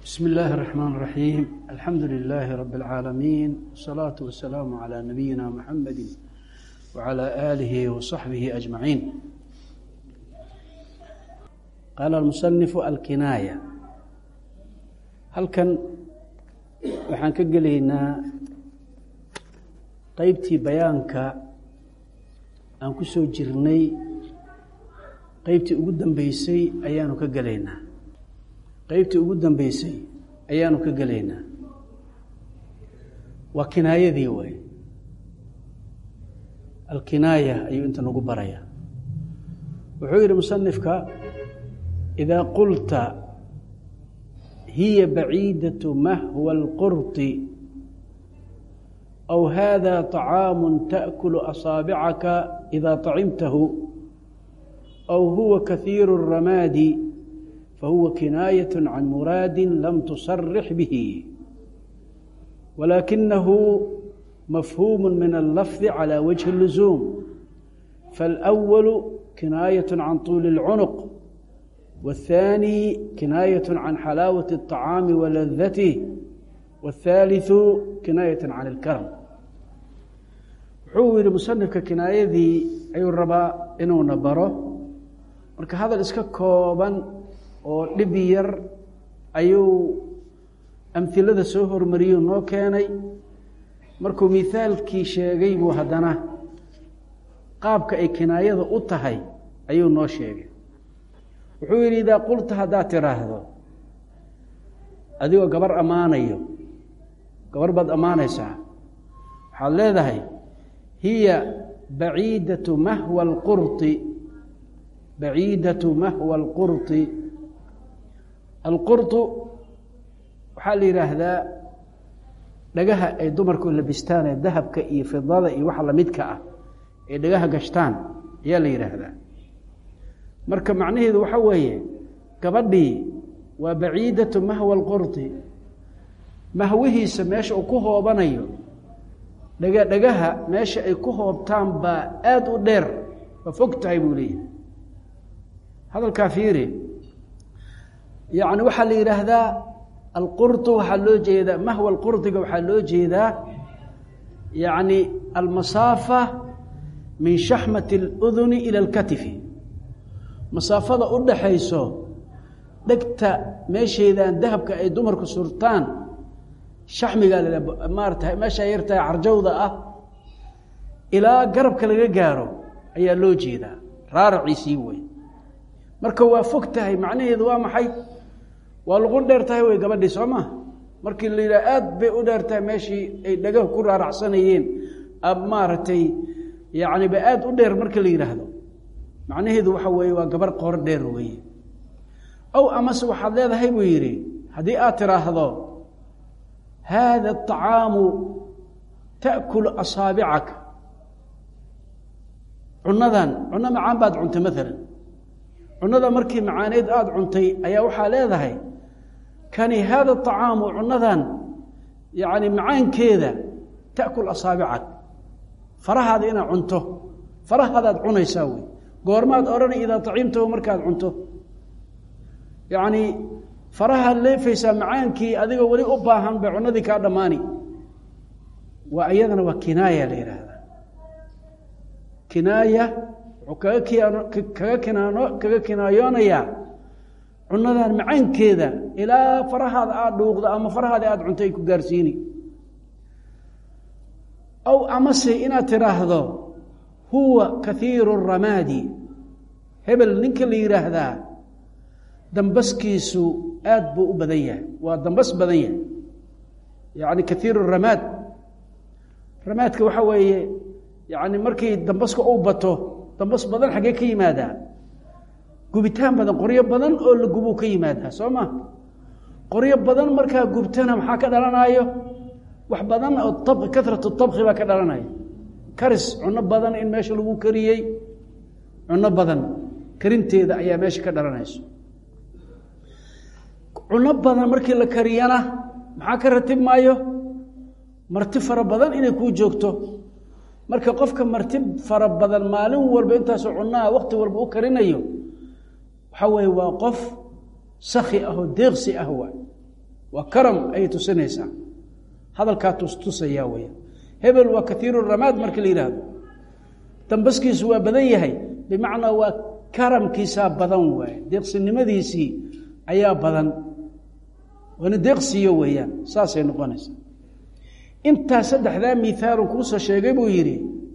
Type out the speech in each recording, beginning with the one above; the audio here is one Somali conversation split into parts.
بسم الله الرحمن الرحيم الحمد لله رب العالمين والصلاة والسلام على نبينا محمد وعلى آله وصحبه أجمعين قال المصنف الكناية halkan waxaan ka gelaynaa qeybtii bayaanka aan ku soo jirnay qeybtii ugu dambeysay ayaanu ka gelaynaa qeybtii ugu dambeysay ayaanu ka gelaynaa waa kinaayadii way alkinaaya ayuu inta nagu baraya wuxuu yihi musanifka idaa qulta hiya baciidaة mahwa اlqurطi أw hada طacaamu taأkulu asaabicaka إida طacimtahu أw huwa kahiiru الramaadi fahuwa kinaayaة can muraadi lam tusarix bihi walakinahu mafhuum min اllafظi calى wجhi الluزuum faاlأwal kinaayaة can طuuli الcunuq والثاني كناية عن حلاوة الطعام ولذته والثالث كناية عن الكرم wuxuu yihi musanifka kinaayadii ayuu rabaa inuuna baro marka hadal iska kooban oo dhib yar ayuu amhilada soo hormariyuu noo keenay markuu mithaalkii sheegay buu haddana qaabka ay kinaayada u tahay ayuu noo sheegay wuxuu yidhi idaa qulta haddaad tiraahdo adigoo gabar ammaanayo gabar baad ammaanaysaa waxaad leedahay hiya baciidatu mahwa alqurطi baciidatu mahwa alqurطi alqurطu waxaa la yidhaahdaa dhagaha ay dumarku labistaan ee dahabka iyo fidada iyo waxa lamidka ah ee dhagaha gashtaan ayaa la yidhaahdaa marka macnaheedu waxa weeye gabadhii waa baciidatu mahwa alqurdi mahwihiisa meesha uu ku hoobanayo dhega dhagaha meesha ay ku hoobtaan baa aada u dheer waa fog tahay buu leeyahay hadalkaa fiiri yacni waxaa la yidhaahdaa alqurdu waxaa loo jeedaa mahwa alqurdiga waxaa loo jeedaa yacni almasaafa min shaxmati اluduni ila alkatifi masaafada u dhaxayso dhegta meesheedaan dahabka ay dumarku surtaan shaxmigaa la maarata meeshaa yartahay carjawda ah ilaa garabka laga gaaro ayaa loo jeedaa raaraciisii wey marka waa fog tahay macnaheedu waa maxay waa luqun dheer tahay wey gabadhii soo maa markii la yidhaha aad bay u dheer tahay meeshii ay dhagaha ku raaracsanayeen maaragtay yacni ba aada u dheer marka la yidhaahdo macnaheedu waxa weeye waa gabar qoor dheer weeye ow amase waxaad leedahay buu yidhi haddii aad tiraahdo haada aطacaamu ta'kulu asaabicaka cunadan cuno macaan baad cuntay maalan cunada markii macaaneed aada cuntay ayaa waxaa leedahay kani haada aطacaamu cunadan yacni macaankeeda ta'kul asaabicak farahaada inaad cunto farahaadaad cunaysaa wey goormaad odhanay idaa taciimtahu markaad cunto yacni farahaad leefaysaa macaankii adigoo weli u baahan bay cunadii kaa dhammaani waa iyadana waa kinaaya la yidhaahdaa kinaaya wuxuu kaga kiano kaga kinaano kaga kinaayoonayaa cunadan macaankeeda ilaa farahaada aada dhuuqdo ama farahaada aada cunto ay ku gaarsiini aw amase inaad tiraahdo huwa kahiiru ramaadi hebel ninka la yidhaahdaa dambaskiisu aad buu u badan yahay waa dambas badan yahay yacni kahiiru ramaad ramaadka waxaa weeye yacni markii dambaska uu bato dambas badan xaggee ka yimaadaa gubitaan badan qoryo badan oo la gubuu ka yimaadaa soo ma qoryo badan markaa gubtana maxaa ka dhalanaayo wax badan oo ab karatu tabki baa ka dhalanaya karis cuno badan in meesha lagu kariyey cuno badan karinteeda ayaa meesha ka dhalanayso cuno badan markii la kariyana maxaa ka ratib maayo marti fara badan inay kuu joogto marka qofka marti fara badan maalin walba intaasoo cunaha wakti walba u karinayo waxaa weeye waa qof saki ah oo deeqsi ah waa waa karam ayay tusinaysaa hadalkaa tustusayaa weya hebel waa kaiiru ramaad marka la yidhaahdo dambaskiisu waa badan yahay bimacnaa waa karamkiisaa badan waaye deeqsinimadiisii ayaa badan waana deeqsiyo weeyaan saasay noqonaysaa intaa saddexdaa miaalun kuusoo sheegay buu yidhi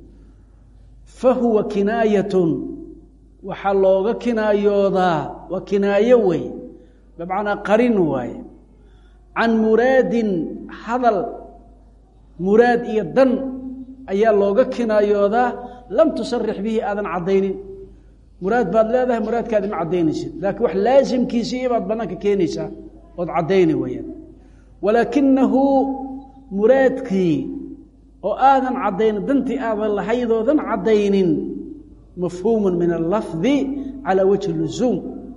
fa huwa kinaayatun waxaa looga kinaayoodaa waa kinaayo wey bimacnaa qarin waaye can muraadin hadal muraad iyo dan ayaa looga kinaayoodaa lam tusarix bihi aadan caddaynin muraad baad leedahay muraadkaadi ma caddaynaysid laakiin wax laasimkiisii baad bannaanka keenaysaa ood caddayni weyaan walaakinahu muraadkii oo aadan caddaynin dantii aadan lahaydoodan caddaynin mafhuumun min allafdi calaa wajhi lusuum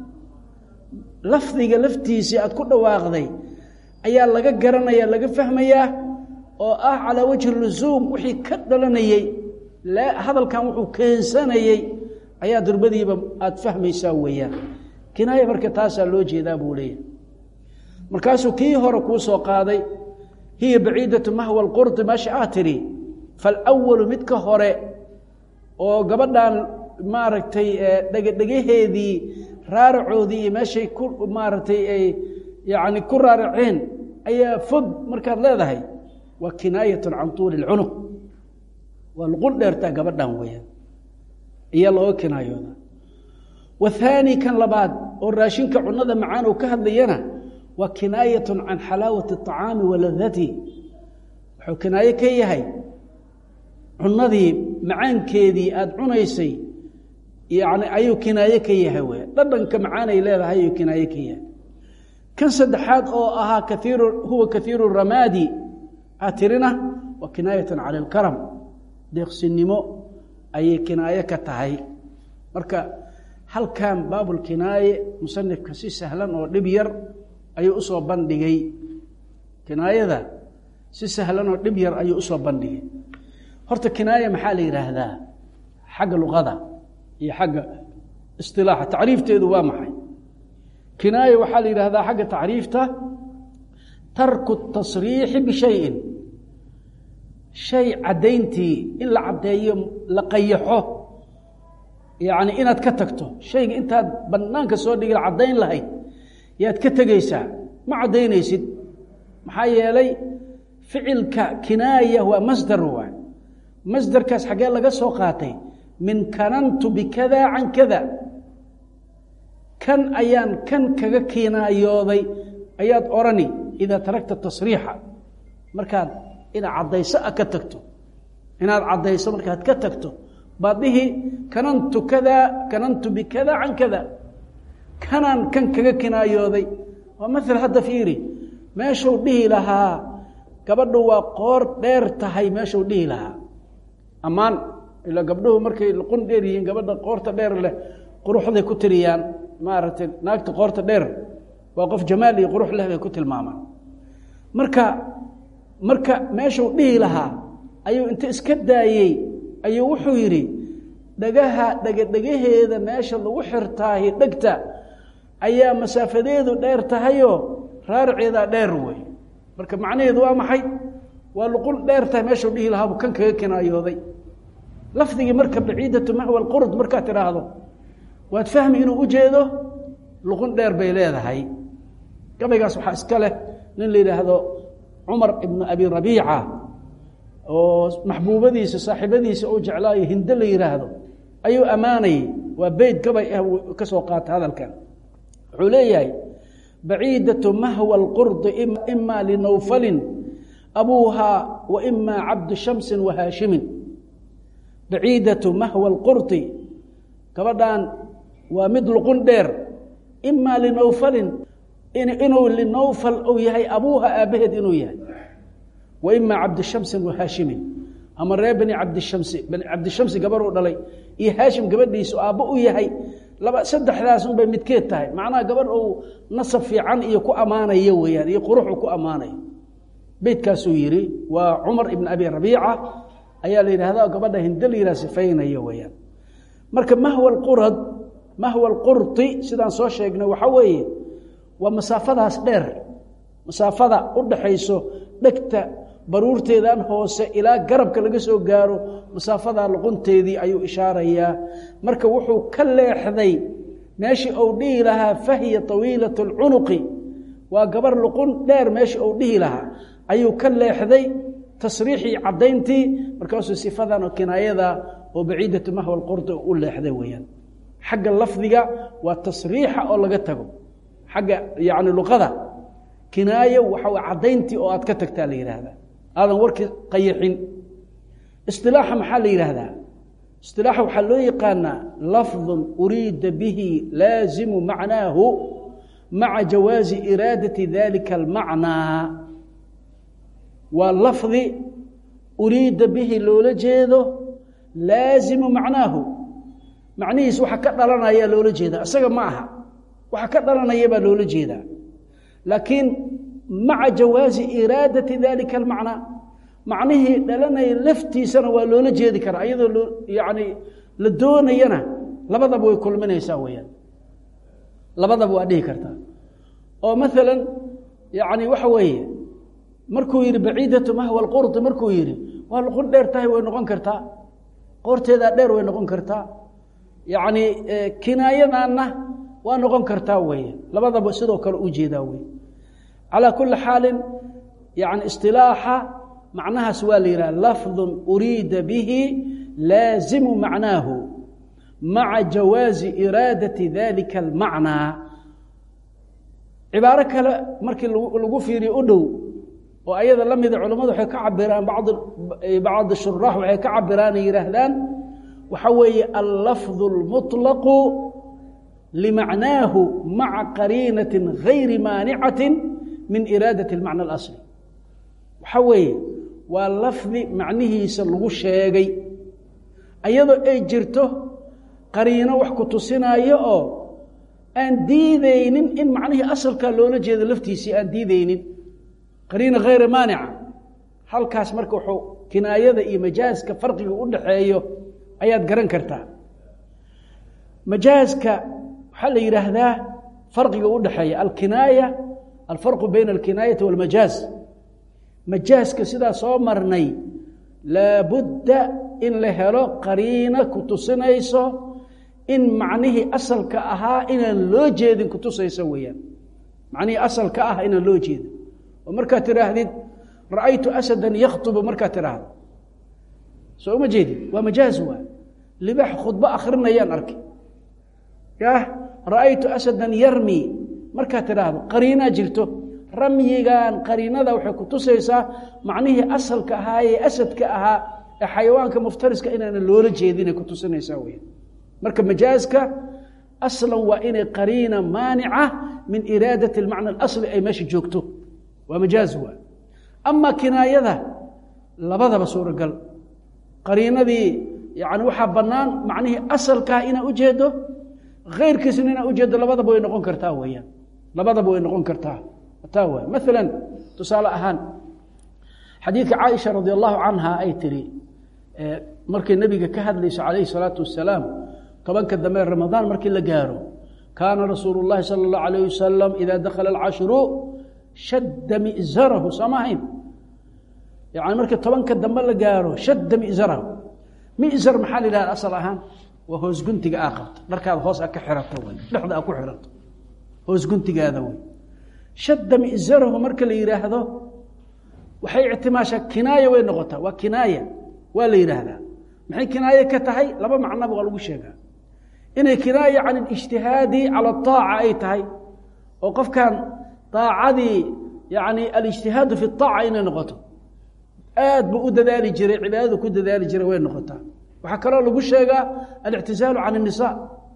lafdiga laftiisii aad ku dhawaaqday ayaa laga garanaya laga fahmayaa oo ah calaa wajhi lusuum wixii ka dhalanayey hadalkan wuxuu keensanayey ayaa durbadiiba aada fahmaysaa weeyaan kinaaya marka taasaa loo jeedaa buu leeyahay markaasuu kii hore kuu soo qaaday hiya baciidatu mahwa alqurdi meesha ah tidhi falwalu midka hore oo gabadhan maaragtay dhegedhegaheedii raaracoodii iyo meeshay ku maaragtay ay yacni ku raaraceen ayaa fog markaad leedahay waa kinaayatun can tuuli lcunuq waa luqun dheertaa gabadhan weeyaan ayaa looga kinaayooda wathaani kan labaad oo raashinka cunada macaan uu ka hadlayana waa kinaayatun can xalaawati aطacaami wa ladati wuxuu kinaayo ka yahay cunadii macaankeedii aada cunaysay yani ayuu kinaaye ka yahay w dhadhanka macaanay leedahay ayuu kinaaye ka yahay kan saddexaad oo ahaa kaiiru huwa kaiiru ramaadi aad tirina waa kinaayatan cala alkaram deeqsinimo ayay kinaaye ka tahay marka halkan baabulkinaaye musanifka si sahlan oo dhib yar ayuu usoo bandhigay kinaayada si sahlan oo dhib yar ayuu usoo bandhigay horta kinaaya maxaa la yidhaahdaa xagga luqada iyo xagga isilaaxa tacriifteedu waa maxay kinaaya waxaa la yidhahdaa xagga tacriifta tarku tasriixi bishayin shay caddayntii in la caddeeyo la qayaxo yacni inaad ka tagto shayga intaad bannaanka soo dhigi caddayn lahayd yaad ka tegaysaa ma caddaynaysid maxaa yeelay ficilka kinaaya waa masdar waay masdarkaas xaggee laga soo qaatay min kanantu bikada can kada kan ayaan kan kaga kinaayooday ayaad orani idaa taragta tasriixa markaad inaad caddayso a ka tagto inaad caddayso markaad ka tagto baad dhihi kanantu kada kanantu bikada can kada kanaan kan kaga kinaayooday waa maal hadda fiiri meeshuu dhihi lahaa gabadhu waa qoor dheer tahay meeshuu dhihi lahaa ammaan ila gabdhuhu markay luqun dheer yihiin gabadha qoorta dheer leh quruxday ku tiriyaan maaragtay naagta qoorta dheer waa qof jamaal iyo qurux leh bay ku tilmaamaan marka marka meeshuu dhihi lahaa ayuu inta iska daayey ayuu wuxuu yidhi dhagaha dhegadhegaheeda meesha lagu xirtaahi dhegta ayaa masaafadeedu dheer tahayoo raaraceedaa dheer wey marka macnaheedu waa maxay waa luqun dheer tahay meeshuu dhihi lahaabu kan kaga kinaayooday lafdigii marka baciidatu mahwa alqurd markaad tidhaahdo waad fahmi inuu u jeedo luqun dheer bay leedahay gabaygaas waxaa iska leh nin la yidhaahdo cumar ibnu abi rabiica oo maxbuubadiisa saaxiibadiisa uu jeclaayo hinde la yidhaahdo ayuu ammaanayay waa beyt gabay ah uu ka soo qaata hadalkan wuxuu leeyahay baciidatu mahwa alqurdi ima linawfalin abuuhaa wa ima cabdu shamsin wa haashimin baciidatu mahwa alqurdi gabadhan waa mid luqun dheer ima linawfalin inuu linawfal uu yahay abuuha aabbaheed inuu yahay wa ima cabdishamsin wa haashimin ama reer bani cabdishamsi bani cabdishamsi gabar uu dhalay iyo haashim gabadhiisu aabbo u yahay laba saddexdaas unbay midkeed tahay macnaha gabadh uu nasab fiican iyo ku ammaanayo weeyaan iyo quruxu ku ammaanayo beytkaasuu yidhi waa cumar ibn abi rabiica ayaa la yidhahda gabadha hinde la yidhaha sifaynaya weeyaan marka mahwa alqurad mahwa alqurti sidaan soo sheegnay waxaa weeye waa masaafadaas dheer masaafada u dhaxayso dhegta baruurteedan hoose ilaa garabka laga soo gaaro masaafada luqunteedii ayuu ishaarayaa marka wuxuu ka leexday meeshii uu dhihi lahaa fahiya tawiilat اlcunuqi waa gabar luqun dheer meeshii uu dhihi lahaa ayuu ka leexday tasriixii caddayntii markaasuu sifadan oo kinaayada oo baciidatu mahwa lqurdi u leexday weeyaan xagga lafdiga waa tasriixa oo laga tago xagga yani luqada kinaayo waxa w caddayntii oo aad ka tagtaa la yidhaahdaa aadan warkii qayixin isilaaxa maxaa la yidhaahdaa isilaaxa waxaa loo yaqaanaa lafdun uriida bihi laazimu macnaahu maca jawaazi iraadati dalika almacnaa waa lafdi uriida bihi loola jeedo laazimu macnaahu macnihiis waxa ka dhalanaya loola jeedaa isaga ma aha waxa ka dhalanaya baa loola jeedaa laakiin maca jawaazi iraadati dalika almacnaa macnihii dhalanaya laftiisana waa loola jeedi karaa iyadoo loo yani la doonayana labadaba way kulminaysaa weyaan labadaba waa dhihi kartaa oo maalan yani waxa weeye markuu yihi baciidatu mahwa lqurdi markuu yihi waa luqun dheer tahay way noqon kartaa qoorteedaa dheer way noqon kartaa yacni kinaayadanna waa noqon kartaa weeye labadaba sidoo kale u jeedaa wey calaa kuli xaalin yani isilaaxa macnahaas waa la yidhaha lafdun uriida bihi laazimu macnaahu maca jawaazi iraadati dalika almacnaa cibaaro kale markii lagu fiiriyo u dhow oo ayada la mida culamadu waxay ka cabiraan bad bacd shuraax waxay ka cabiraan ay yihaahdaan waxa weeye allafظ اlmuطlaqu limacnaahu maca qariinati gayri maanicati min iraadaة اlmacna اlasli waxa weeye waa lafdi macnihiisa lagu sheegay ayadoo ay jirto qariino wax ku tusinaayo oo aan diideynin in macnihii asalkaa loola jeedo laftiisii aan diideynin qariina hayra maanica halkaas marka wuxuu kinaayada iyo majaaska farqiga u dhaxeeyo ayaad garan kartaa majaaska waxaa la yidhaahdaa farqiga u dhaxeeya alkinaaya alfarqu bayna alkinaayati walmajaaz majaaska sidaa soo marnay laabudda in la helo qariina ku tusinayso in macnihii asalka ahaa inaan loo jeedin kutusayso weeyaan macnihii asalka ah inaan loo jeedin oo markaad tidhaahdid ra'aytu asadan yakhtubu markaad tidhaahdo soo uma jeedin waa majaaz waa libax khudbo akrinayaan arkay yah ra'aytu asadan yarmi markaad tidhaahdo qariinaa jirto ramyigan qariinada waxay kutusaysaa macnihii asalka ahaa ee asadka ahaa ee xayawaanka muftariska inaana loola jeedinay kutusinaysaa weya marka majaaska aslan waa inay qariina maanica min iraadati almacna alasli ay meesha joogto waa majaaz waa ama kinaayada labadaba suuragal qariinadii yani waxaa bannaan macnihii asalkaah inaa ujeedo keyrkiisna inaa ujeedo labadaba way noqon kartaa weyaan labadaba way noqon kartaa taa waay maala tusaale ahaan xadiidka caaisha radi allahu canha ay tiri markay nebiga ka hadlayso calayhi salaatu wasalaam tobanka dambe ramadaan markii la gaaro kaana rasuulu llahi sala allahu alayh wasalam ida dakhala alcashru shadda mizarahu sooma ahayn yani markii tobanka dambe la gaaro shadda mizarahu mizar maxaa la yidhahda asal ahaan waa hoos guntiga aa qabto dharkaada hoos a ka xirato wy dhexda a ku xirato hoos guntigaada wey shadda mizarahu marka la yidhaahdo waxay ictimaashaa kinaaya way noqotaa waa kinaaya waa la yidhaahdaa maxay kinaaye ka tahay laba macnaba waa lagu sheegaa inay kinaaya can اlijtihaadi calى الطaaca ay tahay oo qofkan طaacadii yani alijtihaadu fi الطaaca inay noqoto aad buu u dadaali jiray cibaadada ku dadaali jiray way noqotaa waxaa kaloo lagu sheegaa alictizaalu can الnisaa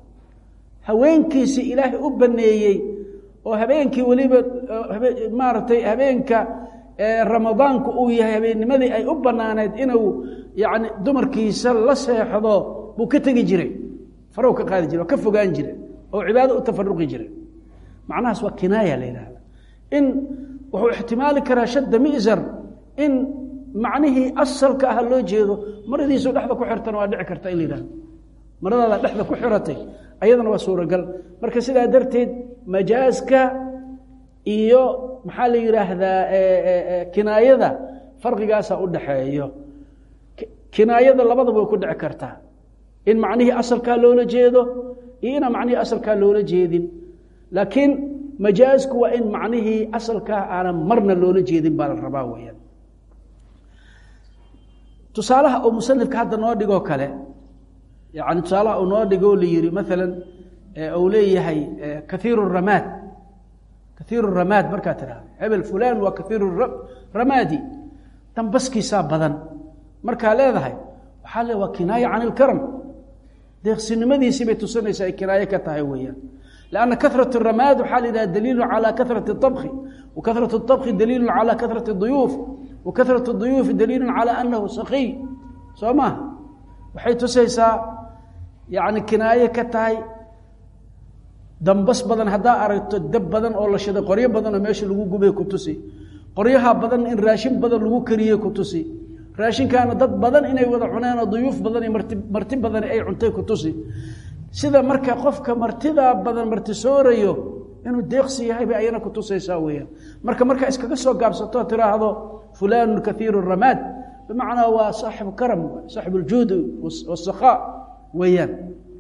haweenkiisi ilaahay u baneeyey oo habeenkii weliba maaragtay habeenka ramadaanku uu yahay habeennimadii ay u banaaneed inuu yani dumarkiisa la seexdo buu ka tegi jiray farow ka qaadi jire oo ka fogaan jire oo cibaado u tafaruqi jire macnahaas waa kinaaya la yidhahda in wuxuu ixtimaali karaa shadda mizar in macnihii asalka ah loo jeedo maradiisu dhexda ku xirtana waa dhici karta in la yidhahdo maradaada dhexda ku xiratay ayadana waa suuragal marka sidaa darteed majaaska iyo maxaa la yidhaahdaa kinaayada farqigaasaa u dhaxeeyo kinaayada labadaba way ku dhici kartaa in macnihii asalkaa loola jeedo iyo inaan macnihii asalkaa loola jeedin laakiin majaasku waa in macnihii asalkaa aanan marna loola jeedin baa la rabaa weyaan tusaalaha uu musanifka hadda noo dhigoo kale yani tusaalaha uu noo dhigo la yihi maalan uu leeyahay kaiiru ramaad kaiiru ramaad markaa tidhahda hebel fulan waa kaiiru ramaadi dambaskiisaa badan markaa leedahay waxaa le waa kinaaya can ilkaram deeqsinimadiisii bay tusinaysaa ay kinaaye ka tahay weeyaan lanna karat ramaad waxaa la yidhaha daliilu calى karat اطabki wa karat اطabki daliilu calى karat اduyuuf wa karat اduyuufi daliilu calى anahu sakiy soo maha waxay tusaysaa yani kinaaye ka tahay dambas badan haddaa aragto dab badan oo la shiday qoryo badan oo meesha lagu gubay ku tusi qoryaha badan in raashin badan lagu kariyey ku tusi raashinkaana dad badan inay wada cuneen oo duyuuf badan iyo marti marti badan ay cuntay ku tusi sida marka qofka martidaa badan martisoorayo inuu deeqsi yahay bay ayana ku tusaysaa weeyaan marka markaa iskaga soo gaabsato tiraahdo fulaanu kaiiru ramaad bimacnaa waa saaxibu karam saaxibu ljuudi wasakhaa weeyaan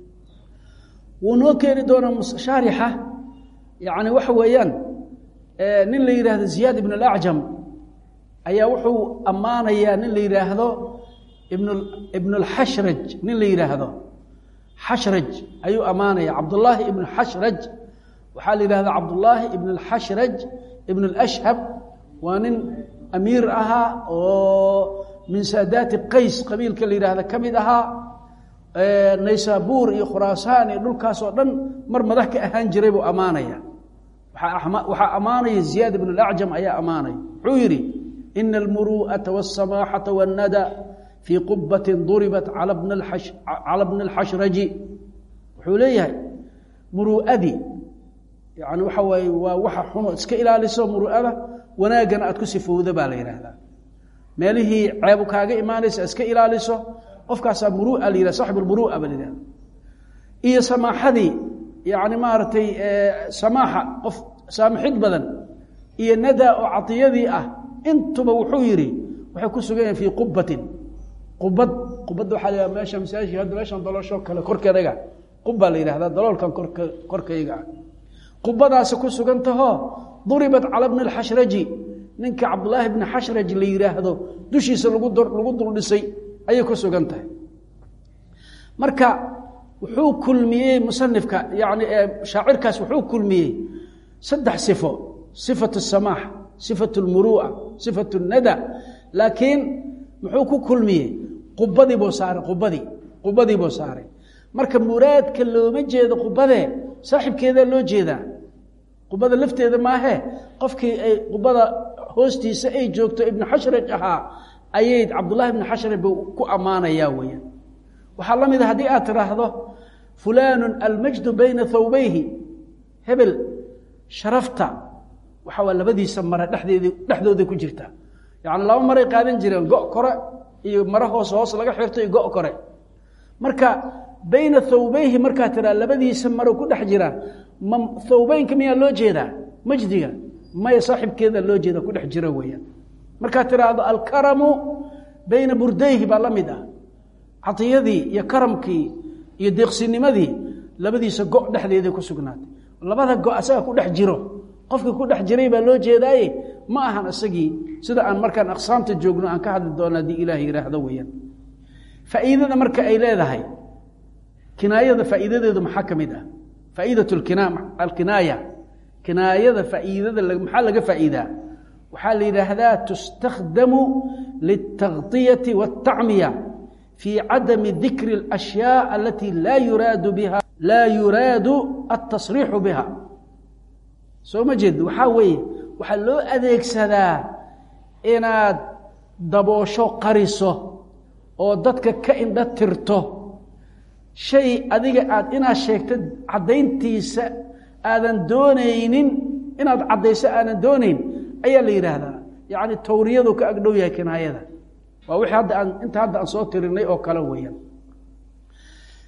wuu noo keeni doonaa shaarixa yani waxa weeyaan nin la yidhaahdo ziyaad ibn alacjam ayaa wuxuu ammaanayaa nin la yidhaahdo ibn ibn alxashraj nin la yidhaahdo xashraj ayuu ammaanaya cabdullaahi ibn xashraj waxaa la yidhahdaa cabdullaahi ibn alxashraj ibn alashhab waa nin amiir ahaa oo min saadaati qays qabiilka la yidhaahda ka mid ahaa naysaabuur iyo khuraasaan iyo dhulkaas oo dhan mar madax ka ahaan jiray buu ammaanaya waxaa ammaanaya ziyaad ibn alacjam ayaa ammaanaya wuxuu yidhi ina almuru'ata wاsamaaxata wاnnada fii qubati duribat cala bni اlxashraji wuxuu leeyahay muru'adii yani waxa waaye waa waxa xuno iska ilaaliso muru'ada wanaaggana aad ku sifowda baa la yidhaahdaa meelihii ceebu kaaga imaanaysa iska ilaaliso qofkaasaa murua la yihah saxib lmurua ba la yihahda iyo samaaxadii yani maaragtay samaaxa qof saamixid badan iyo nadaa oo cadiyadii ah intuba wuxuu yidhi waxay ku sugan yahin fii qubatin qubad qubadda waxaa la yihah meesha masaajidka hadda meeshan daloosho kale korkeedaga qubbaa la yidhahdaa daloolkan korka korkayga ah qubadaasi ku sugan tahoo duribat cala bni alxashraji ninka cabdullaahi bni xashraj la yidhaahdo dushiisa lagu lagu duldhisay ayay ku sugan tahay marka wuxuu kulmiyey musanifka yani shaacirkaas wuxuu kulmiyey saddex sifo sifat الsamaax sifat اlmuru'a sifat الnada laakiin muxuu ku kulmiyey qubadii buu saaray qubadii qubadii buu saaray marka muraadka looma jeedo qubadee saaxibkeedaa loo jeedaa qubada lafteeda maahe qofkii ay qubada hoostiisa ay joogto ibnu xashraj ahaa ayay cabdullahi ibnu xashraj buu ku ammaanayaa weeyaan waxaa la mid a haddii aad tidhaahdo fulaanu almajdu bayna thawbayhi hebel sharafta waxa waa labadiisa mare dhexdeedi dhexdooday ku jirtaa yacni laba maray qaadan jireen go' kore iyo mare hoos hoos laga xirto iyo go' kore marka bayna thawbayhi markaa tiraa labadiisa maro ku dhex jira ma thawbeynka miyaa loo jeedaa majdiga maya saaxibkeeda loo jeeda ku dhex jira weeyaan markaad tiraahdo alkaramu bayna burdayhi baa la mid ah cadiyadii iyo karamkii iyo deeqsinimadii labadiisa go' dhexdeeday ku sugnaatay labada go' asaga ku dhex jiro qofkii ku dhex jiray baa loo jeedaaye ma ahan isagii sida aan markaan aqsaamta joogno aan ka hadli doono haddii ilaah yidhaahdo weeyaan faa'iidada marka ay leedahay kinaayada faa'iidadeedu maxaa ka mid ah faa'iidat alkinaaya kinaayada faa'iidada maxaa laga faa'iidaa waxaa la yidhaahdaa tustakhdamu liltaغطiyati waاltacmiya fii cadami dikri اlأshyaa alati laa yuraadu biha laa yuraadu altasriixu biha soo ma jeed waxaa weeye waxaa loo adeegsadaa inaad daboosho qariso oo dadka ka indha tirto shay adiga aad inaad sheegto caddayntiisa aadan doonaynin inaad caddayso aadan doonayn ayaa la yidhaahdaa yacni tawriyadu ka agdhow yahay kinaayada waa wixii hadda aan inta hadda aan soo tirinay oo kale weeyaan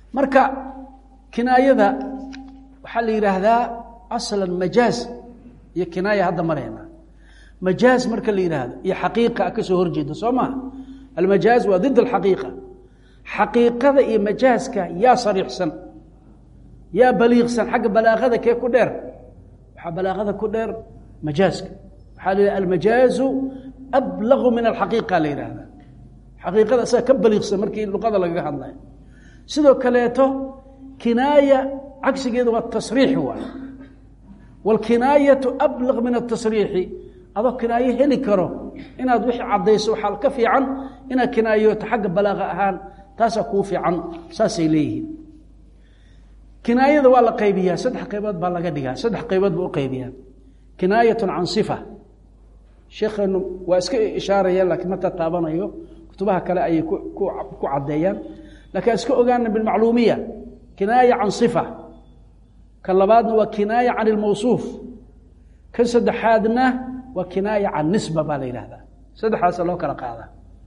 marka kinaayada waxaa la yidhaahdaa aslan majaaz iyo kinaaya hadda marayna majaaz marka la yidhaahdo iyo xaqiiqa ka soo horjeeda soo maha almajaaz waa did alxaqiiqa xaqiiqada iyo majaaska yaa sariixsan yaa baliiqsan xagga balaaqada kee ku dheer waxaa balaaqada ku dheer majaaska waxaa la yidhaha almajaazu ablaqu min alxaqiiqa la yidhaahda xaqiiqada isaga ka baliiqsan markii luqada lagaga hadlayo sidoo kaleeto kinaaya cagsigeedu waa tasriix waay wاlkinaayatu ablaq min atasriixi adoo kinaayo heli karo inaad wixii caddayso waxaa ka fiican inaad kinaayoto xagga balaaqa ahaan taasaa kuu fiican saasay leeyihiin kinaayada waa la qaybiyaa saddex qaybood baa laga dhigaa saddex qaybood baa u qaybiyaa kinaayatu can sifa sheekheenu waa iska ishaaraya laakiin ma tataabanayo kutubaha kale ayay ku caddeeyaan lakiin iska ogaana bilmacluumiya kinaaya can sifa kan labaadna waa kinaaya can ilmawsuuf kan saddexaadna waa kinaaya can nisba baa la yidhahdaa saddexdaasa loo kala qaadaa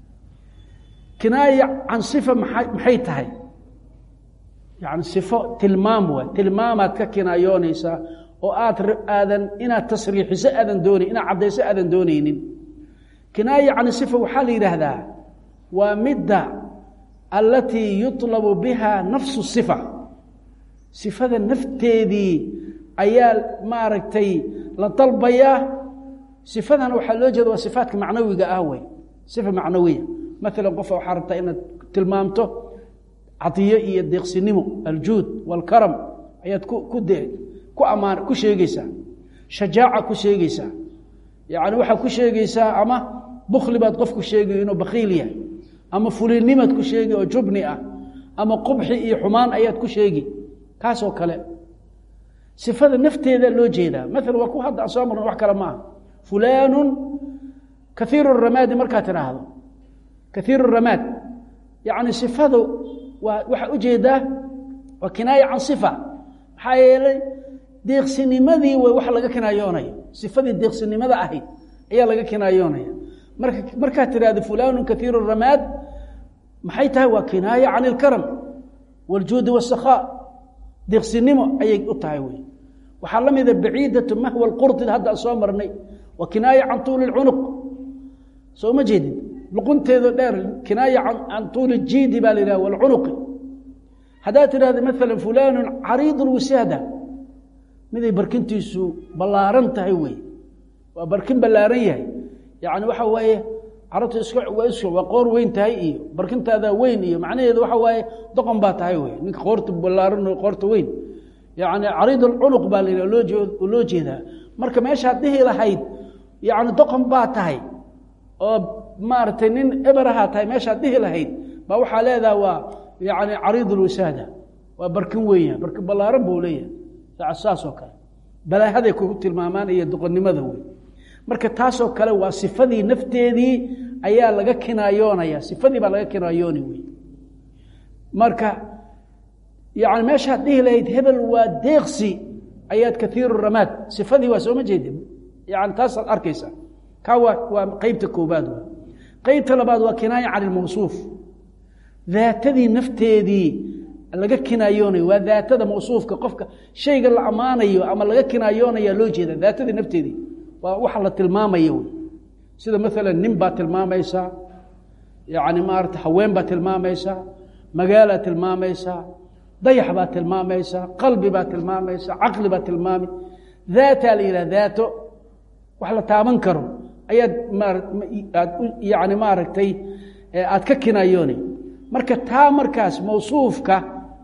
kinaaya can sifa maa maxay tahay yani sifo tilmaam waay tilmaamaad ka kinaayoonaysaa oo aad aadan inaad tasriixiso aadan doonayn inaad caddayso aadan doonaynin kinaaya can sifa waxaa la yidhaahdaa waa midda alatii yuطlabu biha nafsu sifa sifada nafteedii ayaa maaragtay la dalbayaa sifadan waxaa loo jeeda waa sifaatka macnawiga ah wey sifa macnawiya maalan qofa waxaa rabtaa inaad tilmaamto cadiyo iyo deeqsinimo aljuud wاlkaram ayaad ku ku de ku amaan ku sheegeysaa shajaaca ku sheegeysaa yani waxaad ku sheegeysaa ama bukli baad qof ku sheegayo inuu bakiil yahay ama fuliinimaad ku sheegi oo jubni ah ama qubxi iyo xumaan ayaad ku sheegi kaasoo kale sifada nafteeda loo jeedaa maala waa ku hadda aan soo marna wax kale maaha fulaanu kaiiru ramaadi markaad tidhaahdo kaiiru ramaad yani sifadu waa waxaa ujeedaa waa kinaaya can sifa maxaa yeelay deeqsinimadii way wax laga kinaayoonayo sifadii deeqsinimada ahayd ayaa laga kinaayoonaya marka markaad tidhahdo fulaanu kaiiru ramaad maxay tahay waa kinaaya can ilkaram wاljuudi wالsakhaa deeqsinimo ayay u tahay wey waxaa la mida baciidatu mahwa اlqurdi hadda aan soo marnay waa kinaaya can tuuli اcunuq soo ma jeedid luqunteedo dheer kinaaya can tuuli jiidi baa la yidhah wاlcunuqi haddaad tidhahdo maala fulaanu cariid wisaada miday barkintiisu ballaaran tahay wey waa barkin ballaaran yahay yani waxa waaye carabta is is waa qoor weyn tahay iyo barkintaada weyn iyo macnaheedu waxa waaye doqon baa tahay wey ninka qoorta ballaaran qoorta weyn yani cariid alcunuq baa la yidhah loo loo jeedaa marka meeshaad dhihi lahayd yani doqon baa tahay oo maaragtay nin eberahaa tahay meeshaad dhihi lahayd baa waxaa leedaha waa yani cariid alwisaada waa barkin weyn barkin ballaaran buu leeyahay saasoo kale balaahaday ku tilmaamaan iyo doqonnimada wey marka taasoo kale waa sifadii nafteedii ayaa laga kinaayoonaya sifadii baa laga kinaayooni wey marka yani meeshaad dhihi lahayd hebel waa deeqsi ayaad kaiiru ramaad sifadii waa sooma jeedi yani taasaad arkaysa kaa waa waa qeybta koobaad w qeybta labaad waa kinaaya can ilmawsuuf daatadii nafteedii laga kinaayoonaya waa daatada mawsuufka qofka shayga la ammaanayo ama laga kinaayoonaya loo jeeda daatadii nafteedii waa waxa la tilmaamaya wey sida maalan nin baa tilmaamaysaa yani maarata haween baa tilmaamaysaa magaalaa tilmaamaysaa dayax baa tilmaamaysaa qalbi baa tilmaamaysaa caqli baa tilmaamay daataa la yidhah daato wax la taaban karo ayaad maaraad yani maaragtay aad ka kinaayoonay marka taa markaas mawsuufka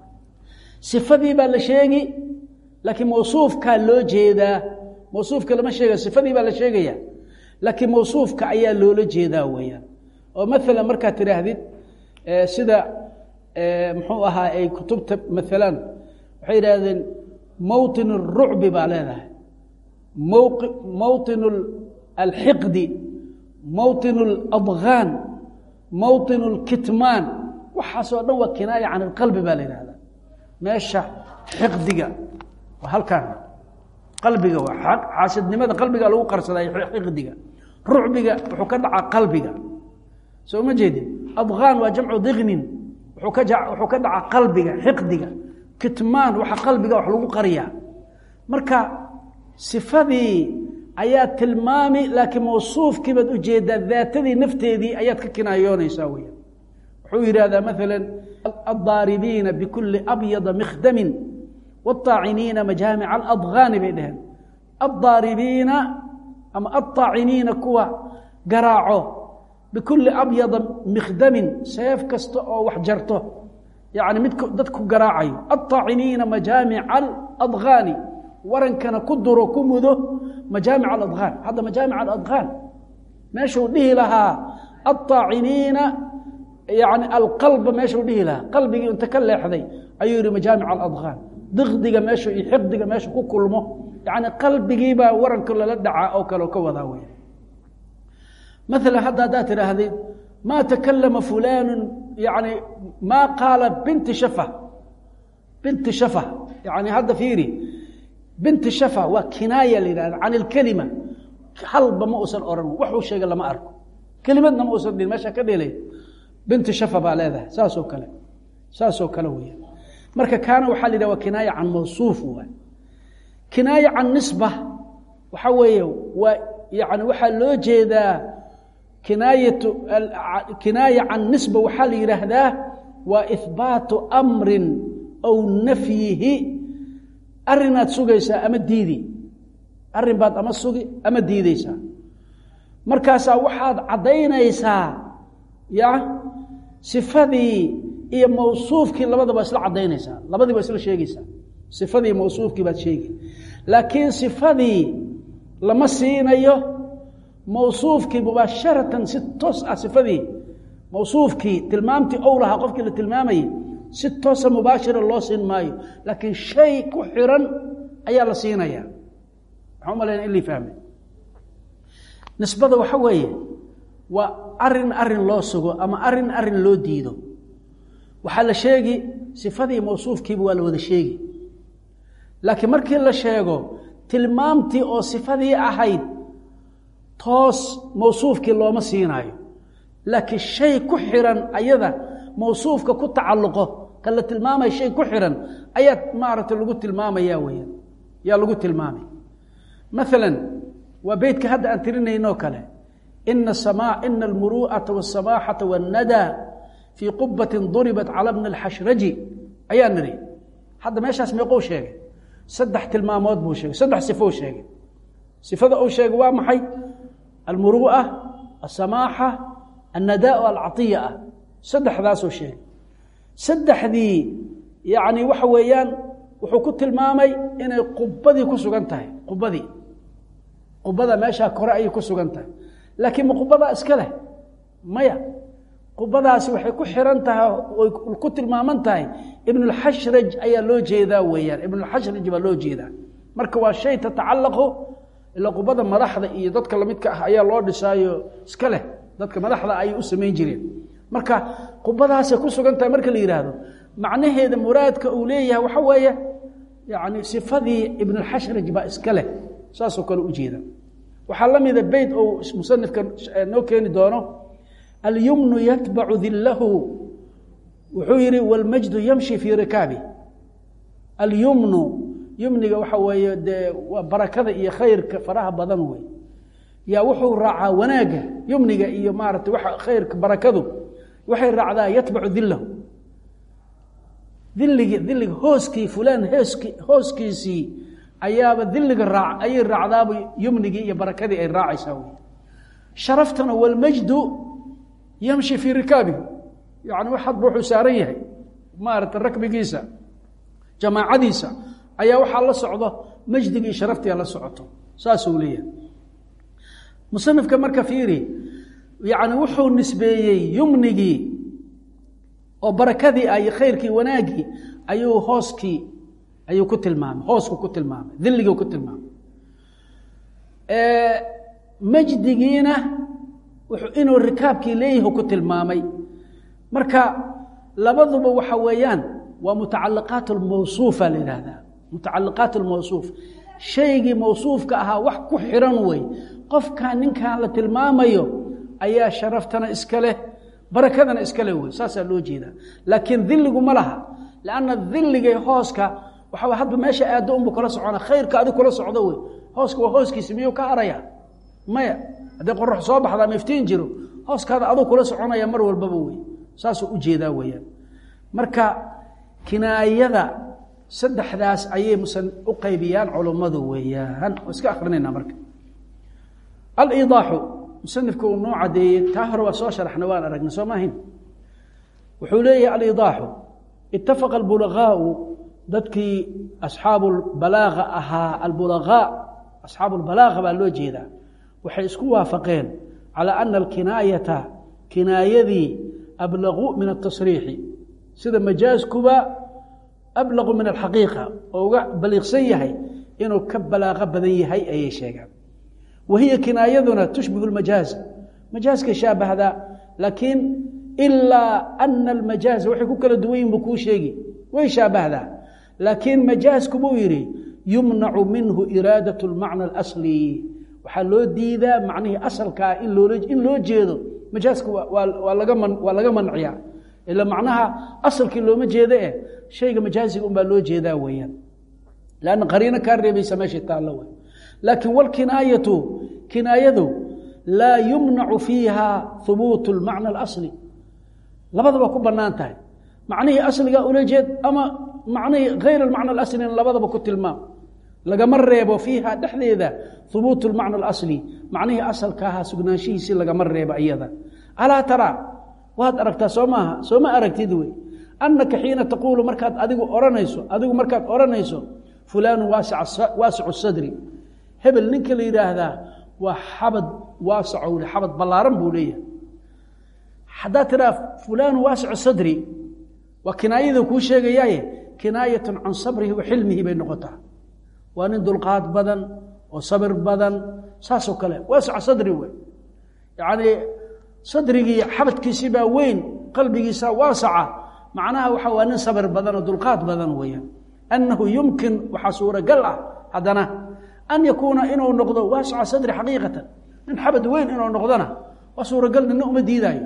sifadii baa la sheegi laakiin mawsuufkaa loo jeedaa mawsuufka lama sheega sifadii baa la sheegaya laakiin mawsuufka ayaa loola jeedaa weyaan oo maalan markaad tidhaahdid sida muxuu ahaa ay kutubta maalan waxay yidhaahdeen mowطin الrucbi baa leedahay mowطin alxiqdi mowطin اladغaan mowطin اlkitmaan waxaasoo dhan waa kinaaya can اlqalbi baa la yidhahda meesha xiqdiga waa halkan qalbiga waa xaasidnimada qalbiga lagu qarsaday xiqdiga rucbiga wuxuu ka dhacaa qalbiga soo ma jeedin adغaan waa jamcu dignin wuxuu ka wuxuu ka dhacaa qalbiga xiqdiga kitmaan waxa qalbiga wax lagu qariyaa marka sifadii ayaa tilmaami laakiin mawsuufkii baad ujeedaa daatadii nafteedii ayaad ka kinaayoonaysaa weya wuxuu yidhahdaa maala addaaribiina bikuli abyada mikhdamin wاطaaciniina majaamica aladgaani bay dheheen addaaribiina ama aلطaaciniina kuwa garaaco bikuli abyada mikhdamin seef kasta oo wax jarto yani mid dadku garaacayo aلطaaciniina majaamica aladgaani warankana ku duro ku mudo majaamic aladgaan hadda majaamic aladgaan meeshuu dhihi lahaa aلطaaciniina yani alqalba meeshuu dhihi lahaa qalbigii inta ka leexday ayuu yihi majaamic aladgaan diqdiga meeshu iyo xiqdiga meeshu ku kulmo yani qalbigiibaa waranka lala dhacaa oo kale ka wadaa wey maala hadda haddaad tidhaahdid maa takalama fulaanu yani maa qaala binti shafa binti shafa yani hadda fiiri binti shafa waa kinaaya la yidhahda can ilkelima halba ma uusan oran waxuu sheegay lama arko kelimadna ma uusan dhihin meesha ka dhelay binti shafa baa leedahay saasoo kale saasoo kale weya marka kaana waxaa la yidhah waa kinaaya can mawsuuf waay kinaaya can nisba waxaa weeye waa yani waxaa loo jeedaa kinaayatu kinaaya can nisba waxaa la yidhaahdaa waa ihbaatu amrin aw nafyihi arinaad sugaysaa ama diidi arrin baad ama sugi ama diideysaa markaasaa waxaad caddaynaysaa ya sifadii iyo mawsuufkii labadaba isla caddaynaysaa labadiiba isla sheegaysaa sifadii mawsuufkii baad sheegi laakiin sifadii lama siinayo mawsuufkii mubaasharatan si toos ah sifadii mawsuufkii tilmaamtii ow lahaa qofkii la tilmaamayay si toosa mubaashira loo siin maayo laakiin shay ku xiran ayaa la siinaya waxaan umalayna in lii fahmay nisbada waxa weeye waa arin arin loo sugo ama arin arin loo diido waxaa la sheegi sifadii mawsuufkiiba waa la wada sheegi laakiin markii la sheego tilmaamtii oo sifadii ahayd toos mawsuufkii looma siinaayo laakiin shay ku xiran ayada mawsuufka ku tacalluqo kan la tilmaamaya shay ku xiran ayaa maaragtay lagu tilmaamaya weya yaa lagu tilmaamay maalan waa beytka hadda aan tirinaynoo kale ina sama ina almuru'ata waالsamaaxata waاnnada fii qubatin duribat cala bni اlxashraji ayaa niri hadda meeshaas meeqou sheegay saddex tilmaamood buu sheegay saddex sifou sheegay sifada uu sheegay waa maxay almuru'a aلsamaaxa annadaa alcaiya ah saddexdaasuu sheegay saddexdii yacni waxa weeyaan wuxuu ku tilmaamay inay qubadii ku sugan tahay qubadii qubada meeshaa kore ayay ku sugan tahay laakiin ma qubadaa iska leh maya qubadaasi waxay ku xiran tahay oy ku tilmaaman tahay ibnulxashraj ayaa loo jeedaa weeyaan ibnulxashraj baa loo jeedaa marka waa shay tatacallaqu ilaa qubada madaxda iyo dadka lamidka ah ayaa loo dhisaayo iska leh dadka madaxda ayay u samayn jireen marka qubadaasay ku sugan tahay marka la yidhaahdo macnaheeda muraadka uu leeyahay waxa weeye yani sifadii ibnulxashraj baa iska leh saasoo kale ujeeda waxaa la mida beyt ou musanifka noo keeni doono alyumnu yatbacu dilahu wuxuu yihi wاlmajdu yamshi fii rikaabi alyumnu yumniga waxa weeye dee waa barakada iyo khayrka faraha badan wey yaa wuxuu raacaa wanaagga yumniga iyo maarata waa khayrka barakadu waxay raacdaa yatbacu dilahu diligi diliga hooskii fulaan hooski hooskiisii ayaaba diliga raac ayay raacdaaba yumnigii iyo barakadii ay raacaysaa wey sharaftana walmajdu yamshi fii rikaabihi yani wax hadba wuxuu saaran yahay maarata rakbigiisa jamaacadiisa ayaa waxaa la socdo majdigii sharaftia la socoto saasuu leeyahay musanifka marka fiiri yani wuxuu nisbeeyey yumnigii oo barakadii ah iyo khayrkii wanaaggii ayuu hooskii ayuu ku tilmaamay hoosku ku tilmaamay dilligii ku tilmaamay majdigiina inuu rikaabkii leeyahi ku tilmaamay marka labaduba waxa weeyaan waa mutacaliqaat lmawsuufa la yihahdaa mutacaliqaat lmawsuuf shaygii mawsuufka ahaa wax ku xiran wey qofkan ninkan la tilmaamayo ayaa sharaftana iska leh barakadana iska leh wey saasaa loo jeedaa laakiin diligu ma laha lanna diligay hooska waxaa hadba meesha aado unbu kala socona khayrka adig kula socdo wey hooska waa hooskiisi miyuu ka haraya maya haddii qorax soo baxda ama iftiin jiro hooskaada aduu kula soconaya mar walbaba wey saasuu ujeedaa weyaan marka kinaayada saddexdaas ayay musan u qaybiyaan culummadu weeyaan oo iska akrinayna marka alidaaxu musanifka uu noo cadeeyey taa hore waa soo sharaxna waan aragna soo maahin wuxuu leeyahay alidaaxu itafaqa albulagaau dadkii asxaabu balaaga ahaa albulagaa asxaabu lbalaaga baa loo jeedaa waxay isku waafaqeen calى ana alkinaayata kinaayadii ablaqu min atasriixi sida majaaskuba ablaqu min alxaqiiqa oo uga baliiqsan yahay inuu ka balaaqo badan yahay ayay sheegaan wa hiya kinaayaduna tushbihu lmajaaz majaaskay shaabahdaa laakiin ilaa ana almajaaza waxay ku kala duwan yihin buu kuu sheegi way shaabahdaa laakiin majaasku buu yidhi yumnacu minhu iraadat lmacna alasli waxaa loo diidaa macnihii asalkaa in loola in loo jeedo majaaska waa laga man waa laga manciyaa ila macnaha asalkii looma jeedo eh shayga majaasiga unbaa loo jeedaa weeyaan lanna qariino kaa reebaysa meeshay taallo wey laakiin walkinaayatu kinaayadu laa yumnacu fiiha hubuutu lmacna alasli labadaba ku bannaan tahay macnihii asligaa ula jeed ama macnihii hayr almacna alaslina labadaba ku tilmaam lagama reebo fiiha dhexdeeda hubuutu lmacna alasli macnihii asalka ahaa sugnaanshihiisi lagama reebo iyada alaa taraa waad aragtaa soo maaha soo ma aragtid wey annaka xiina taquulu markaad adigu ohanayso adigu markaad odhanayso fulaanu waasicu sadri hebel ninka la yidhaahdaa waa xabad waasaco xabad ballaaran buu leeyahay haddaad tiraa fulaanu waasicu sadri waa kinaayada kuu sheegayaaye kinaayatun can sabrihi wa xilmihi bay noqotaa waa nin dulqaad badan oo sabir badan saasoo kale waasica sadri wey yacnii sadrigii xabadkiisii baa weyn qalbigiisa waasaca macnaha waxa waa nin sabir badan oo dulqaad badan weeyaan annahu yumkin waxaa suuragal ah haddana an yakuuna inuu noqdo waasica sadri xaqiiqatan nin xabad weyn inuu noqdona waa suuragal nina uma diidaayo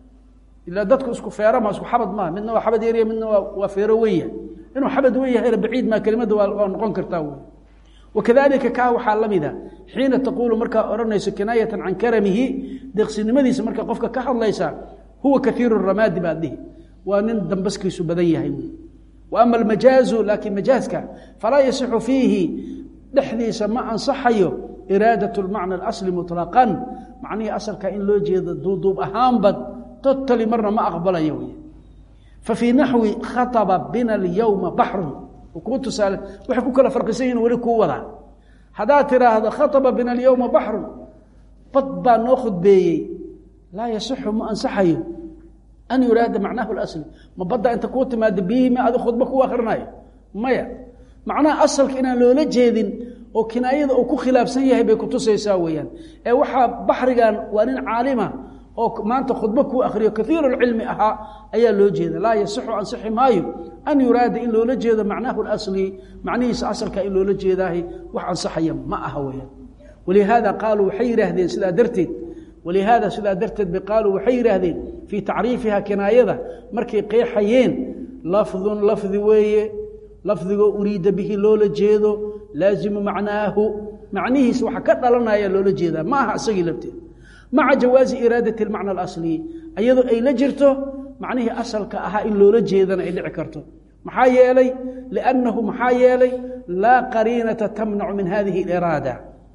ilaa dadku isku feera ma isku xabad maa midna waa xabad yarya midna waa waa feero weya inuu xabad wen yahayna baciid maa kelimada waa noqon kartaa wey wakadalika kaa waxaa la mida xiina taquulu markaa odhanayso kinaayatan can karamihi deeqsinimadiisa markaa qofka ka hadlaysa huwa kaiiru ramaadi baad dhihi waa nin dambaskiisu badan yahay wy wa ama almajaazu laakiin majaaska falaa yasixu fiihi dhexdiisa ma ansaxayo iraadat lmacna alasli muطlaqan macnihii asalka in loo jeedo duuduub ahaanba totali marna ma aqbalayo wy fafii naxwi khaطba bina اlyowma baxrun kuu tusaale waxay ku kala farqisan yihin weli kuu wadaa haddaad tiraahdo khaطba bina alyowma baxrun bad baa noo khudbeeyey laa yasixu ma ansaxayo an yuraada macnahu اlasli ma badda inta kuu timaado biyihii ma adi khudba ku akrinayo maya macnaha asalka inaan loola jeedin oo kinaayada uu ku khilaafsan yahay bay kutusaysaa weeyaan ee waxaa baxrigan waa nin caalima oo maanta khudbo kuu akriyo kaiiru cilmi ahaa ayaa loo jeeda laa yasixu ansixi maayo an yuraada in loola jeedo macnahu asli macnihiisa asalka in loola jeedaahay wax ansaxaya ma aha weyaan walihaada qaaluu waxay yidhaahdeen sidaa darteed walihaada sidaa darteed ba qaaluu waxay yidhaahdeen fii tacriifiha kinaayada markay qeexayeen lafdun lafdi weeye lafdigoo uriida bihi loola jeedo laazimu macnaahu macnihiisa waxa ka dhalanaya loola jeedaa ma aha isagii lafteed maca jawaazi iraadati اlmacna alasli iyadoo ay la jirto macnihii asalka ahaa in loola jeedana ay dhici karto maxaa yeelay liannahu maxaa yeelay laa qariinata tamnacu min hadihi اliraada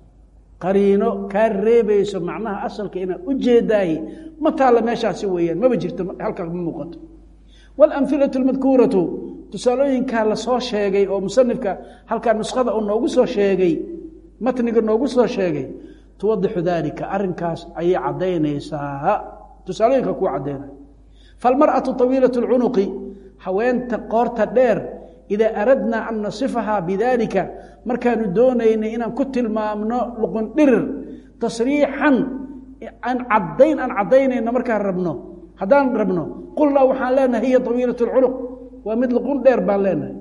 qariino kaa reebayso macnaha asalka inaad u jeedaay ma taalla meeshaasi weeyaan maba jirto halkaa ma muuqato walamhilatu اlmadkuuratu tusaalooyinkaa lasoo sheegay oo musanifka halkaa nuskhada uu noogu soo sheegay matniga noogu soo sheegay tuwadixu dalika arinkaas ayay cadaynaysaa tusaalooyinka kuu cadaynay falmarأaةu طawiilaة اlcunuqi haweenta qoorta dheer idaa aradnaa an nasifahaa bidalika markaanu doonaynay inaan ku tilmaamno luqun dhirir tasriixan aan cadayn aan cadaynayno markaan rabno haddaan rabno qulnaa waxaan leenahay hiya طawiilaة اlcunuq waa mid luqun dheer baan leenahay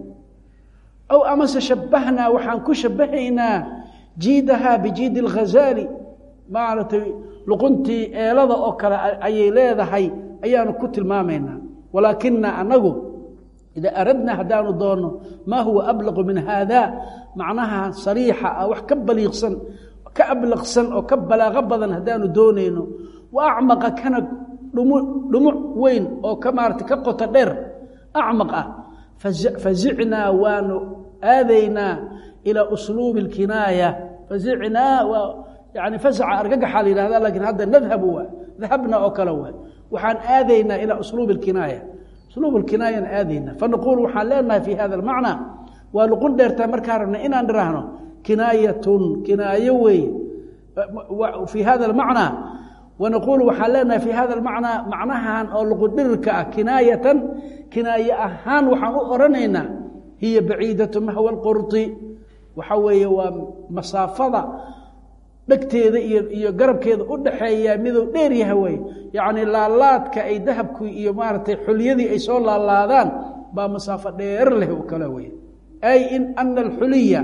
aw amase shabahnaa waxaan ku shabahaynaa jiidahaa bijiidi اlghazaali maaragtay luquntii eelada oo kale ayay leedahay ayaanu ku tilmaamaynaa walaakina anagu ida aradna haddaanu doonno maa huwa ablaqu min haada macnaha sariixa ah wax ka baliiqsan ka ablaqsan oo ka balaaqo badan haddaanu doonayno wa acmaqa kana dhumu dhumuc weyn oo ka maarata ka qoto dheer acmaq ah fazicnaa waanu aadaynaa ilaa usluubi اlkinaaya fazicnaa waa yani fasaca argagaxaa la yihahda lakiin hadda nadhabu waa dahabna oo kale waa waxaan aadaynaa ilaa usluubi اlkinaaya usluub اlkinaayaan aadaynaa fanaquul waxaan leenahay fi hada اlmacna waa luqun dheertaa markaa rabna inaan dhiraahno kinaayatun kinaayo weeye fii hada اlmacnaa wanaquul waxaan leenahay fi hada اlmacnaa macnahan oo luqundhirirka ah kinaayatan kinaaye ahaan waxaan u oranaynaa hiya baciidatu mahwa اlqurطi waxa weeye waa masaafada dhegteeda iyo iyo garabkeeda u dhaxeeya miduu dheer yaha wey yacni laalaadka ay dahabku iyo maaragtay xulyadii ay soo laalaadaan baa masaafo dheer leh oo kale wey ay in ana alxuliya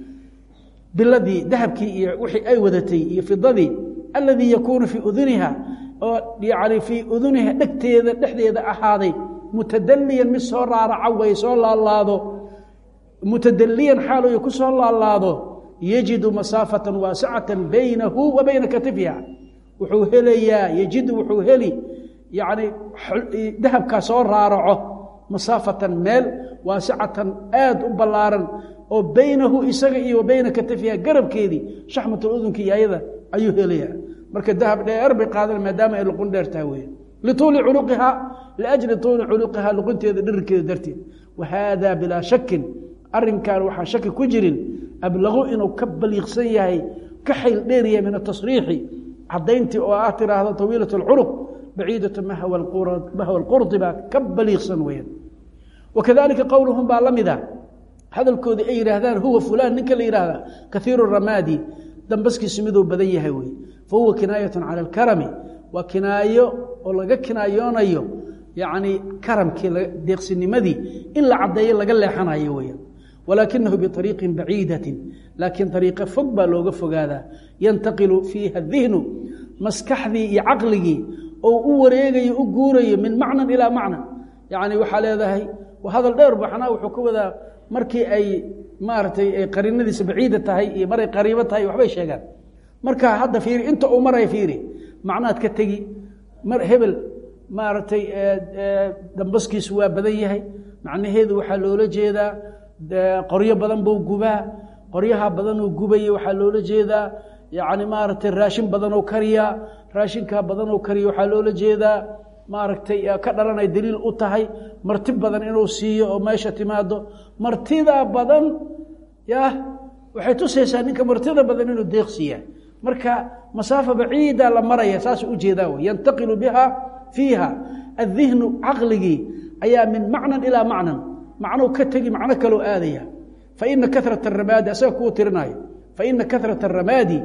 biladii dahabkii iyo wixii ay wadatay iyo fidadii aladii yakuunu fii uduniha oo yani fii uduniha dhegteeda dhexdeeda ahaaday mutadaliyan mid soo raaraca way soo laalaado mutadaliyan xaaluy ku soo laalaado yajidu masaafatan waasicatan baynahu wa bayna katifiha wuxuu helayaa yajidu wuxuu heli yani dahabkaa soo raaraco masaafatan meel waasicatan aad u ballaaran oo baynahu isaga iyo wa bayna katifiha garabkeedii shaxmatul udunka iyo ayada ayuu helayaa marka dahab dheer bay qaadan maadaama ay luqun dheer tahay weya lituuli culuqiha liajli tuuli culuqiha luqunteeda dhirirkeeda darteed wa haada bilaa shakin arrinkan waxaa shaki ku jirin ablaqu inuu ka baliiqsan yahay ka xayl dheeryahay min atasriixi cadayntii oo ah tiraahdo tawiilat اlculuq baciidatu mahwa اlqurdi baa ka baliiqsan weyan wakadalika qowluhum baa la mida hadalkoodii ay yidhaahdaan huwa fulan ninka la yihahda kaiiru ramaadi dambaskiisu miduu badan yahay wey fahuwa kinaayatu cala اlkarami waa kinaayo oo laga kinaayoonayo yani karamkii deeqsinimadii in la cadeeyo laga leexanayo weyan wlaakinahu biariiqi baciidati laakiin ariiqo fog baa looga fogaadaa yantaqilu fiiha dihnu maskaxdii iyo caqligii oo u wareegayo u guurayo min macnan ilaa macna yani waxaa leedahay hadal dheer baxnaa wuxuu ka wadaa markii ay maaratay ay qarinadiisa baciida tahay iyo maray qariibo tahay waxbay sheegaan marka hadda fiiri inta uu maray fiiri macnaad ka tegi mar hebel maaragtay dambaskiisu waa badan yahay macnaheedu waxaa loola jeedaa qoryo badan buu gubaa qoryaha badanuu gubaya waxaa loola jeedaa yani maaragtay raashin badanoo kariyaa raashinkaa badanoo kariya waxaa loola jeedaa maaragtay ka dhalanay daliil u tahay marti badan inuu siiyo oo meesha timaado martida badan yah waxay tusaysaa ninka martida badan inuu deeqsiiya marka masaafa baciida la maraya saas ujeedaa wy yantaqilu biha fiiha adihnu caqligii ayaa min macnan ilaa macnan macnou ka tegi macno kaloo aadaya faina karat aramaadi asaga kuu tirinaayo faina karat aramaadi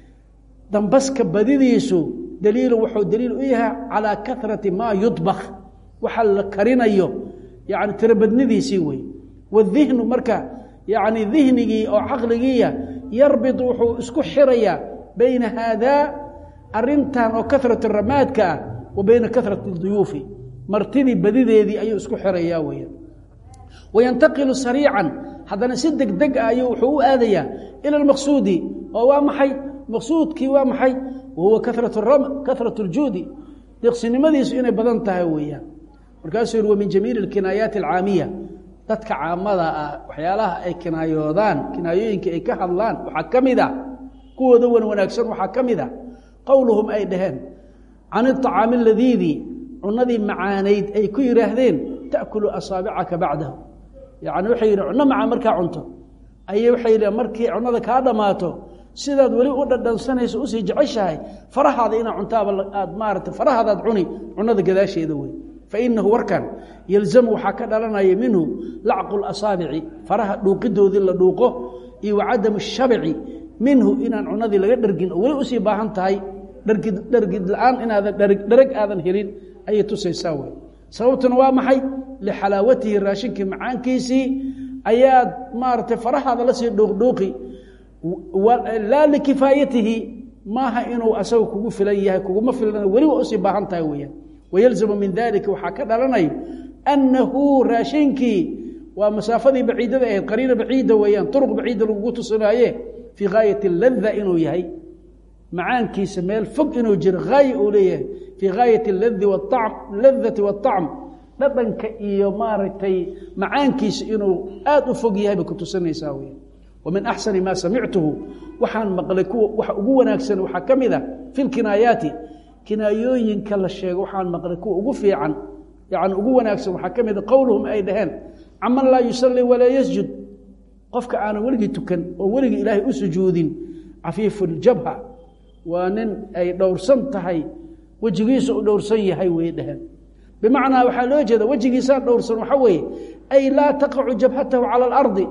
dambaska badidiisu daliilu wuxuu daliil u yahay calaa karati maa yudbak waxa la karinayo yani tirobadnidiisii wey wadihnu marka yani dihnigii oo caqligiiya yarbid wuxuu isku xirayaa bayna haadaa arintan oo karat ramaadka ah wa bayna karat duyuufi martidii badideedii ayuu isku xirayaa weya wayantaqilu sariican haddana si deg deg ah ayuu wuxuu u aadayaa ila lmaqsuudi oo waa maxay maqsuudkii waa maxay wahuwa karat اljuudi deeqsinimadiisu inay badan tahay weeyaan markaasuu yihi wa min jamiili اkinaayaati alcaamiya dadka caamada ah waxyaalaha ay kinaayoodaan kinaayooyinka ay ka hadlaan waxaa ka mid a kuwooda wan wanaagsan waxaa ka mid a qowluhum ay dhaheen can iطacaami aladiidi cunadii macaanayd ay ku yidhaahdeen taأkulu asaabicaka bacdahu yani waxay yidhi cunno macaan markaa cunto ayay waxay yidhi markii cunnada kaa dhammaato sidaad weli u dhadhansanayso usii jeceshahay farahaada inaa cuntaaba aad maarata farahaadaad cuni cunnada gadaasheeda wey fainahu warkan yalzamu waxaa ka dhalanaya minhu lacqu lasaabici faraha dhuuqidoodii la dhuuqo iyo wa cadamu shabici minhu inaan cunadii laga dhargin oo weli usii baahan tahay dhargid dhargid la-aan inaadan dharag aadan helin ayay tusaysaa wey sababtuna waa maxay lixalaawatihi raashinkii macaankiisii ayaad maaragtay farahaada lasii dhuuqdhuuqi laa likifaayatihi maaha inuu asaga kugu filan yahay kuguma filan weli waa usii baahan tahay weyaan wayalzamu min dalika waxaa ka dhalanayo annahu raashinkii waa masaafadii baciidada ahayd qariina baciida weeyaan turuq baciida lagugu tusinaaye fii gaayati lada inuu yahay macaankiisa meel fog inuu jiro haaya uu leeyahay fii gaayati ladi waam ladati waacm dhadhanka iyo maaragtay macaankiisa inuu aada u fog yahay bay ku tusinaysaa weya wa min axsani maa samictuhu waxaan maqlay kuwa waxa ugu wanaagsan waxaa ka mid a fi lkinaayaati kinaayooyinka la sheego waxaan maqlay kuwa ugu fiican yani ugu wanaagsan waxaa ka mid a qowluhum ay dhaheen caman laa yusalli walaa yasjud qofka aanan weligii tukan oo weligii ilaahay u sujuudin cafiifu ljabha waa nin ay dhowrsan tahay wejigiisa u dhowrsan yahay way dhaheen bimacnaa waxaa loo jeeda wejigiisaa dhowrsan waxaa weeye ay laa taqacu jabhatahu cala alardi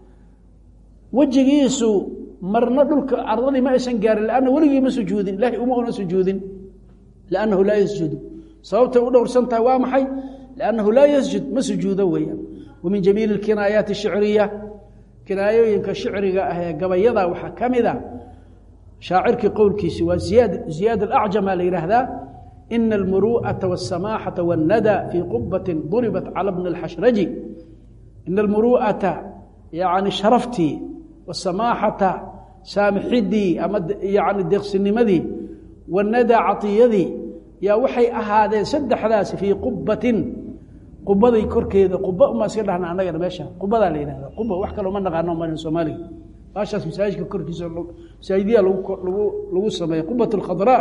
wejigiisu marna dhulka ardadii ma aysan gaarin lanna weligii ma sujuudin ilahay uma una sujuudin liannahu laa yasjudu sababtay u dhowrsan tahay waa maxay liannahu laa yasjud ma sujuudo weeyaan wa min jamiili اkinaayaati الshiciriya kinaayooyinka shicriga ah ee gabayada waxaa ka mid a shaacirkii qowlkiisi waa ziyaad ziyaad alacjama la yidhaahdaa ina almuru'ata waالsamaaxata wاnnada fii qubatin duribat cala bni اlxashraji ina almuru'ata yani sharaftii wasamaaxata saamixidii ama yani deeqsinimadii wannada caطiyadii yaa waxay ahaadeen saddexdaasi fii qubatin qubaday korkeeda quba umaa iska dhahna annagana meesha qubadaa la yihahda quba wax kaloo ma naqaano malin soomaaliga baashaas masaajidka korkiisa masaajidiya lagu lagu sameeya qubat اlkhadraa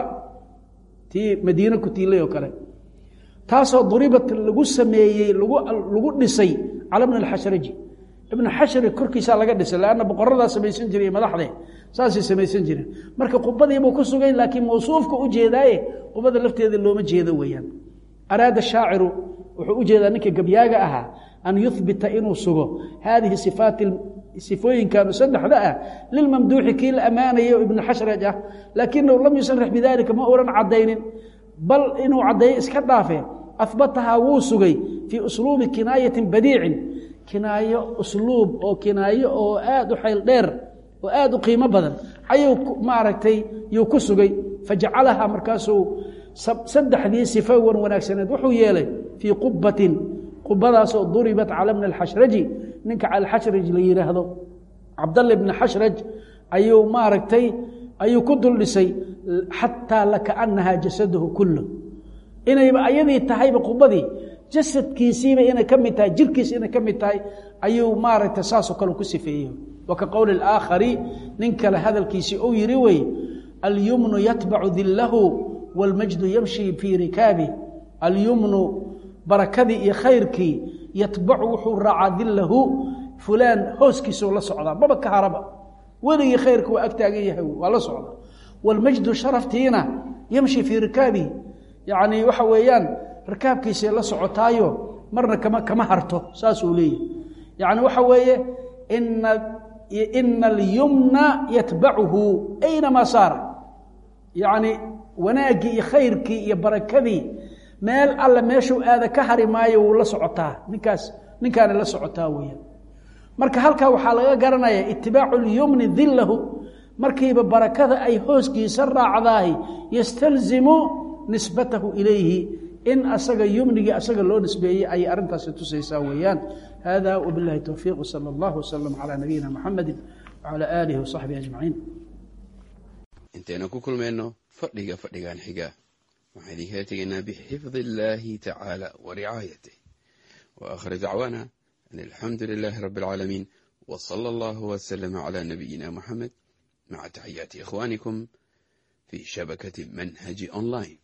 tii madiine ku tiilay oo kale taasoo duribat lagu sameeyey lagu lagu dhisay cala bni اlxashraji ibn xashri korkiisaa laga dhisay lanna boqoradaa samaysan jiray madaxde saasay samaysan jireen marka qubadiibuu ku sugay laakiin mawsuufka u jeedaaye qubada lafteeda looma jeedo weeyaan araada shaaciru wuxuu u jeedaa ninka gabyaaga ahaa an yuhbita inuu sugo haadihi sifaati sifooyinkan saddexda ah lilmamduuxi kii la ammaanayo ibnu xashraj ah laakinahu lam yusarix bidalika ma ohan caddaynin bal inuu caddeeyo iska dhaafe ahbatahaa wuu sugay fii usluubi kinaayatin badiicin kinaayo usluub oo kinaayo oo aada u xayl dheer oo aada u qiimo badan ayuu maaragtay yuu ku sugay fajacalahaa markaasuu saddexdii sifo wan wanaagsaneed wuxuu yeelay fii qubatin qubadaasoo duribat cala bni alxashraji ninka alxashraj la yidhaahdo cabdalla bni xashraj ayuu maaragtay ayuu ku dul dhisay xataa lakaanahaa jasadahu kullu inayba ayadii tahayba qubadii jasadkiisiiba inay ka mid tahay jirkiisa inay ka mid tahay ayuu maaragtay saasoo kale ku sifeeyey wa ka qowli اaakhari nin kale hadalkiisii uu yihi wey alyumnu yatbacu dilahu wاlmajdu yamshi fii rikaabi alyumnu barakadii iyo khayrkii yatbacu wuxuu raacaa dilahu fulaan hooskiisau la socdaa maba ka haraba weligii khayrka waa ag taagan yahay waa la socda wاlmajdu sharaftiina yamshi fii rikaabihi yacni waxa weeyaan rikaabkiisay la socotaayo marna kama kama harto saasuu leeyahy yacni waxa weeye ina ina alyumna yatbacuhu aynamaa saara yacni wanaaggii iyo khayrkii iyo barakadii meel alle meeshuu aada ka hari maayo wuu la socotaa ninkaas ninkaana la socotaa weeyaan marka halkaa waxaa laga garanaya itibaacu lyumni dilahu markiiba barakada ay hooskiisa raacdaahi yastalzimu nisbatahu ilayhi in asaga yumnigii asaga loo nisbeeyey ayay arrintaasi tusaysaa weeyaan hada wbilahi towfiiq wsala allah wslm calaa nabiyina muxamedi wcalaa aalihi wasaxbihi ajmaciin intaynu ku kulmayno fadhiga fadhigan xiga waxaan idinkala tegaynaa bixifdi illaahi tacaala wa ricaayatih wa aakhir dacwaana an alxamdu lilaahi rabbi alcaalamiin w sala allahu wslama calaa nabiyina muxamed maca taxiyaati ikhwaanikum fi shabakati manhaji online